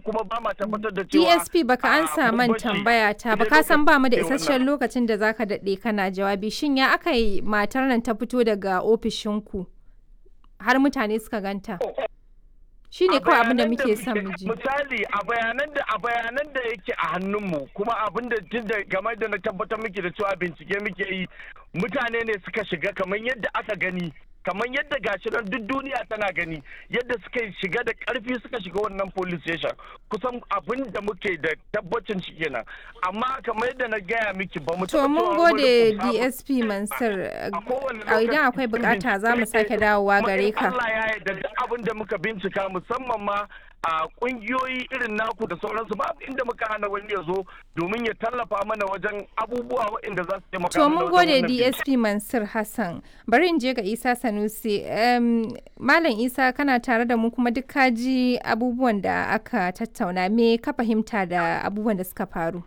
kuma ba ma tabbatar da cewa DSP baka a, ansa man bambanci tambaya ta ba idan ka san ba mu da lokacin da isasshen lokacin da zaka daɗe kana jawabi shin ya aka yi matar nan ta fito daga ofishinku har mutane suka ganta shine a kawai abin da bayanan muke son mu ji misali a bayanan da a bayanan da yake a hannunmu kuma abin da tun da game da na tabbatar miki da cewa bincike muke yi mutane ne suka shiga kamar yadda aka gani kamar yadda gashi nan duk duniya tana gani yadda suka shiga da karfi suka shiga wannan police station kusan abin da muke da tabbacin shi kenan amma kamar yadda na gaya miki ba mu to taɓa mun cewa gode wani abu- DSP Mansur a kowane a idan lokaci akwai bukata za mu bincike sake dawowa kuma gare in ka Allah ya yarda duk abin da muka bincika musamman ma a kungiyoyi irin naku da sauransu babu inda muka hana wani ya zo domin ya tallafa mana wajen abubuwa waɗanda za su taimaka To mana mun wajen gode wannan bincike. DSP Mansur Hassan. Bari in je ga Isa Sanusi. Em, Malam Isa kana tare da mu kuma duk ka ji abubuwan da aka tattauna me ka fahimta da abubuwan da suka faru.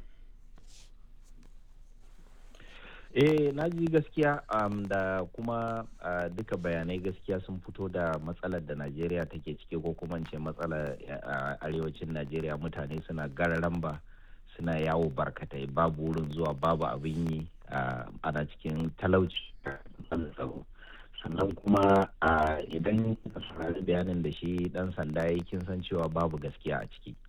eh na ji gaskiya um, da kuma uh, duka bayanai gaskiya sun fito da matsalar da najeriya take ciki ko kuma in ce matsalar uh, arewacin najeriya mutane suna gararamba suna yawo barkatai babu wurin zuwa babu abin yi uh, ana cikin talauci tsaro sannan kuma uh, idan ka saurari bayanin da shi dan sanda ya kin san cewa babu gaskiya a ciki